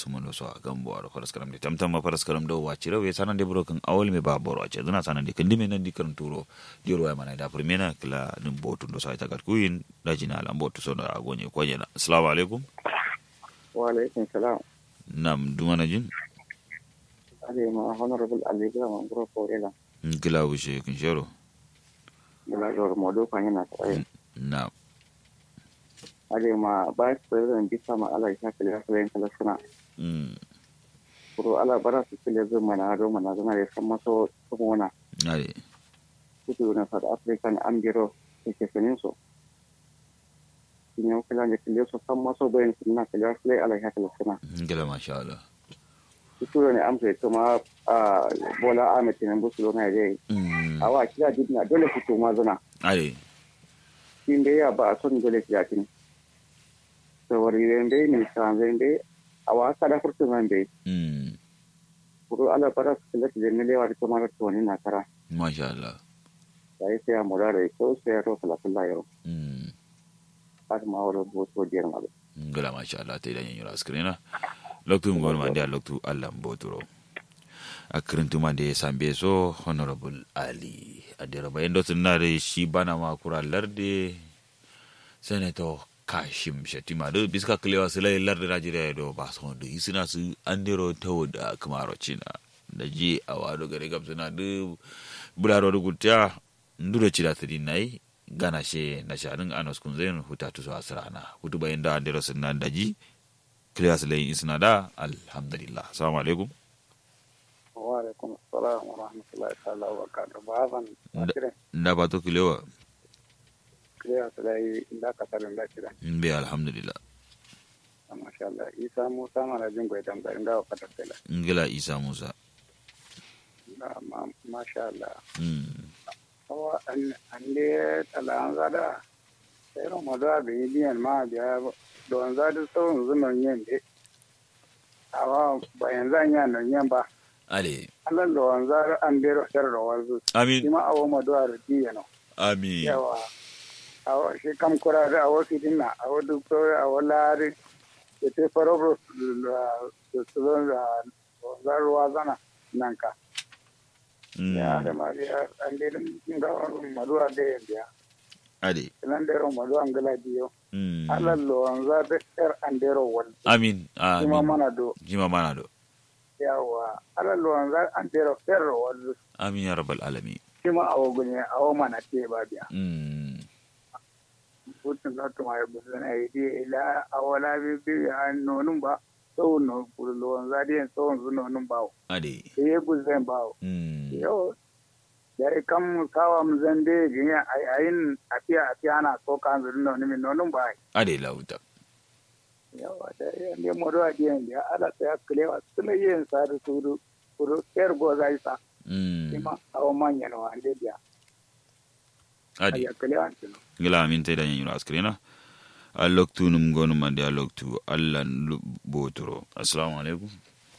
sumono so gambo aro faras karam de tamtam ma faras karam do wachira we sanan de broken awol me ba boro ache duna sanan de kandi me nan di kan turo dior wa mana da primena kala nim botu do sai tagat kuin da jina ala botu so da agonye konye na assalamu alaikum wa alaikum salam nam dumana jin ade ma honorable ali gra ma bro korela kila wushe kin shero bula jor modo kan yana tsaye na ade ma vice president bisa ma ala ya kala kala kala suna mm kuro ala bara su kile zo mana do mana zana da san maso kuma ade kudu na south african ambiro ke sanin so kinyo kala ne kile so san maso bayan suna kala kala ala ya kala suna kila masha Allah kudu ne amsa to ma a bola ahmed tinubu su na dai mm awa kila dibna dole fito ma zana ade kin dai ya ba a son dole kila kin sawari dai ne san dai awa kada furtu man dai mm kuro ala bara su kila da ne lewa da kuma to ne na kara masha Allah sai sai amura da ko sai ro kala kala yau mm har ma wala bo to diyar ma ngala masha Allah te dan yura screena loktu ngol mande loktu Allah mboturo akrintu mande sambe so honorable ali adira bayan do tunare shi bana ma kura larde senator kashim shatima do biska klewa sila larde najeriya do ba so do isina su andero tawo da kamaro china da ji awado gare gam suna do bularo do gutya nduro chida tadi nai gana she na shanin anos kunzen hutatu so asrana hutu bayan da andero sunna daji klewa sila isina da alhamdulillah assalamu alaikum wa alaikum assalam wa rahmatullahi ta'ala wa barakatuh ba zan akire nda ba to klewa kiriya su dai inda ka tarin da kira be alhamdulillah masha Allah isa musa mana jin gwai dan garin gawa ka tattala ngila isa musa masha Allah mm awa an de talan zada sai ro moda be biyan ma biya don zada so zunon yin de awa bayan zan ya non yan ba ale Allah lo an zara an de ro ser ro wazu amin kuma awo modo ar diya no amin yawa awo shi kam kura da awo sidina awo doktor awo lari ke te farobro su su da zarwa zana nan ka ya da mm ma ya an de ga maduwa de ya ale nan de ro maduwa ngala diyo mm Allah lo an za da er an de ro wal amin kuma amin mana do jima mana do yawa Allah lo an za an de ro er ro wal amin ya rabbal alamin kuma awo gunye awo mana te ba biya mm putun na tuma ya buzu na yi ila awala bi bi an nonun ba so no kurlo an zadi en so zu nonun ba ale e ye guzen ba mm yo da e kam kawa mu zande ginya ai ayin afiya afiya na so kan zu nonun mi nonun ba ale lauta yo da e ne mo do adiyan ya ala ta klewa sule yen sa da suru kuro er go zai sa mm kima awo manya no ande dia ade aya klewa tino ngila amin te dan yura screena a loktu num gonu mande a loktu Allah lu- botoro assalamu alaikum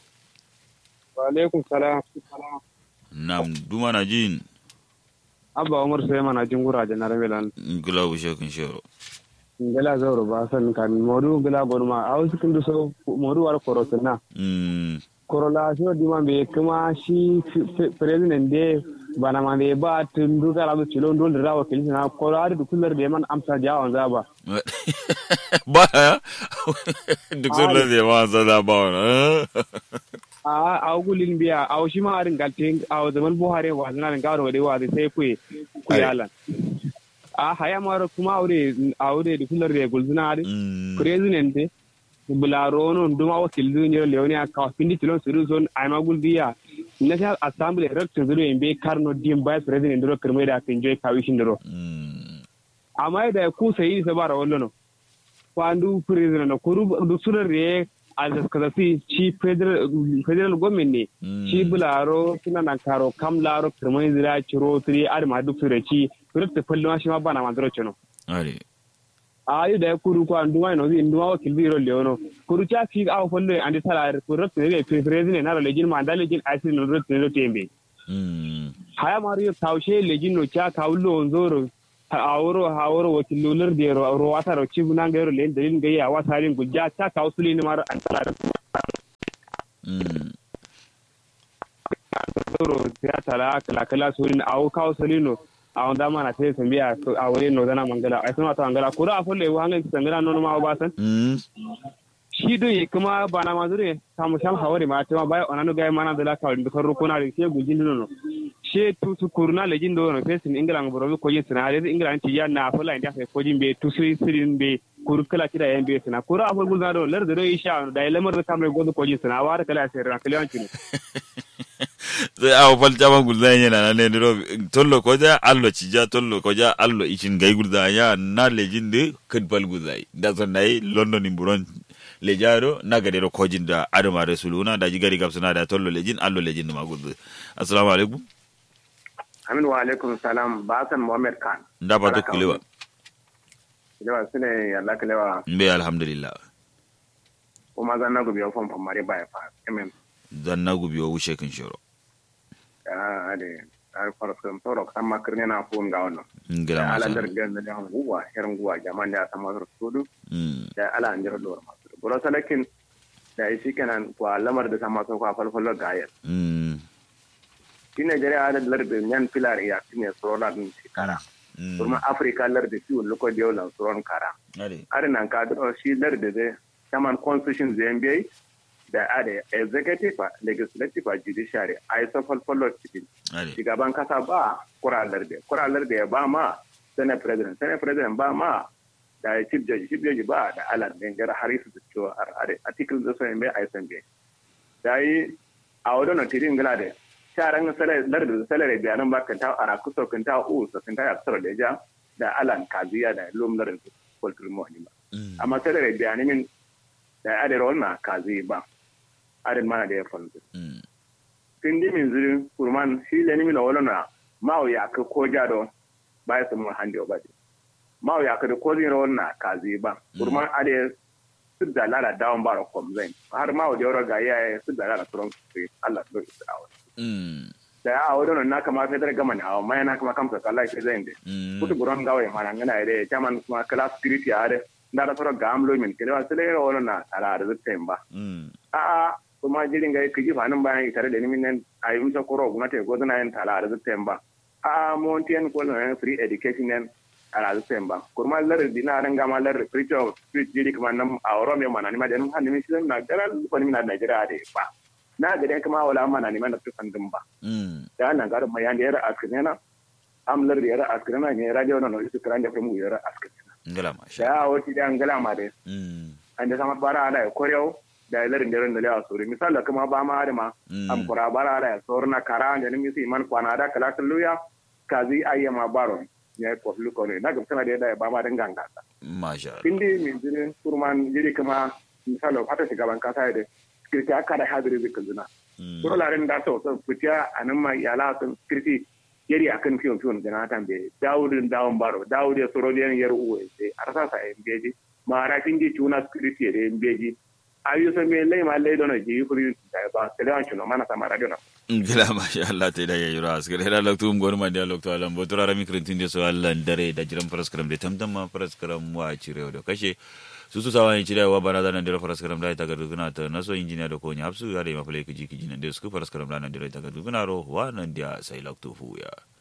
wa alaikum salam nam dumana jin abba umar sai mana jingura janar milan ngila wushe kun shero ngela zauro ba san kan modu ngela gonma aw sikin do so modu war korotna mm korolation di man be kuma shi president de bana man be ba tun du kala do chilo ndol rawa kelin na korari du kullar de man amsa jawon zaba ba duk sun lalle ma sada ba wani a aw gulin biya aw shi ma arin galte aw zaman buhari wa zana rin garo de wa sai ku ku yalan a haya maro kuma aure aure du kullar de gulzuna ari president de bularo non duma wakil duniyar leoni a kawo pindi tilon suru zon a magul diya national assembly rector zuru in be karno dim vice president duro kirmai da kan joy kawishin duro amma da ku sai sa bara wallo no kwandu president no kuru du surar re a da fi ci federal federal government ne ci bularo suna nan karo kam laro kirmai zira ciro tri ar ma duk sure ci rector fallo shi ma bana ma duro chono are ayi da kuru ko an duma no in duma wakil biro leono kuru cha fi aw folle andi sala ko rot ne le president na lejin ma da lejin asin no rot ne tembe haya mari tawshe lejin no cha kawlo onzoro awro hawro wakil lular de ro ro wata ro ci bunan gairo le dalin gayya wata rin gujja cha kawsuli ne mar an sala ya tala kala kala surin aw kaw solino aw dama na te sambiya a wani no dana mangala ai sama ta mangala kura a folle wa hangan samira nono ma ba san mm shi do yi kuma bana ma zure samu sham hawari ma ta bai onanu ga mana da la ka bi kan rukuna da ke gujin nono she tu tu kurna lejin do no fesin ingila ngoro ko yin sina da ingila ti ya na fola inda fe ko jin be tu suri sirin be kur kala ti da yan be sina kura a fol gulza do lar da do isha da lamar da kamre godo ko jin sina wa da kala sai ran kala yancin sai awo fal jama gulda yana na ne ro tollo ko ja allo ci ja tollo ko ja allo icin gay gulda ya na lejin de kad bal gulda da son nayi london in buron le jaro na gade ro kojin da adama rasuluna da jigari gabsuna da tollo lejin allo lejin ma gulda assalamu alaikum Amin wa alaikum salam Basan Muhammad Khan. nda ba to kilewa Kilewa su ne yalla kilewa mbe alhamdulillah kuma zan na gubi ofan famare ba ya fa. Amen. zan na gubi wa wushe kin shoro Ah ade. Ar farskam toro kan makirne na fun ga wannan. ngira Da ala masa dar gan da han guwa herin guwa jaman da sama sur sudu mm da ala an jira dor masu. Buro salakin da shi kenan kwa lamar da sama so kwa falfalo ga yar. mm Shi Nigeria ala dar da yan filar ya tine sorola din shekara. mm Kuma Africa lar da ciwon loko da yau lan soron kara. ade arin nan ka duro shi lar da zai saman constitution zai da ada executive legislative a judiciary a yi safal follow cikin ade shugaban kasa ba kuralar da kuralar da ya ba ma senate president senate president ba ma da ya chief judge chief judge ba da alan dangar harisu da cewa article da so mai a yi sambe da yi a wadon tirin gila da sharan lar da salare bayanan ba kan ta ara kusa kan ta u sa kan ta ya tsara da ja da alan kaziya da lum lar da kultur mu ba mm amma salare bayanan min da adar wannan kazi ba adar mana da ya fanzu mm tindi min zuri kurman shi le nimi na wala na mawo ya ka ko jado ba ya samu hande ba de mawo ya ka da ko zin rawon na kazi ba kurman ade su da lara dawon ba kom zain har mawo da yoro ga ya su da lara turon su Allah do isra'awa mm da ya awo don na kama fedar gama ne awo mai na kama kamsa kala ke zain de mm kutu buron gawa ya mana ngana ide chaman kuma kala spirit ya ade ndara toro gamlo min kele wa sele rawon na ala da temba mm a'a kuma jirin ga kiji fanin bayan tare da nimin nan a yi musa koro gwamnati ko zana yin tala da zuta ba a'a montiyan ko na free education nan a da zuta ba kuma lar dina ran ga ma lar free of street jiri kuma nan a wuro mai mana ni ma da nan hannu shi na garan ko ni na Najeriya da ba na ga dan kuma wala mana ni ma da tufan din ba mm da nan ga mai yan da yara askinena am lar da yara askinena ne radio na no isu kran da mu yara askinena ngala masha da wati da ngala ma da mm an da sama bara da korew da larin da ran da lewa sori misal da kuma ba ma da ma Mm. am kura bara da sor na kara da ni misi man kwana da kala luya kazi ayyama baron ya ko lu ko ne na ga kana da da ba ma dan ganga masha Allah. kindi min jini kurman jiri kuma misal da fata shugaban kasa da kirki aka da hadiri zikin zina Mm. soro larin da to so fitiya anan ma yala sun kirki yari akan fiyon fiyon da na tambe dawudin dawon baro dawud ya soro da yar uwe sai arsa sa embeji ma rafin ji tuna kirki da embeji ayu so me lay ma lay dono ji kuri da ba telewan chuno mana sama radio na ngila masha Allah te da ya yura askare da loktu ngor ma da loktu alam botura rami krintin de so Allah dare da jiran paraskram de tamtam ma paraskram wa cire da kashe su su sawa cire wa bana da nan da paraskram da ta ga duguna ta naso injiniya da ko ni hapsu ya da ma fule kiji kiji nan da su paraskram da nan da ta ga duguna ro wa nan da sai loktu fu ya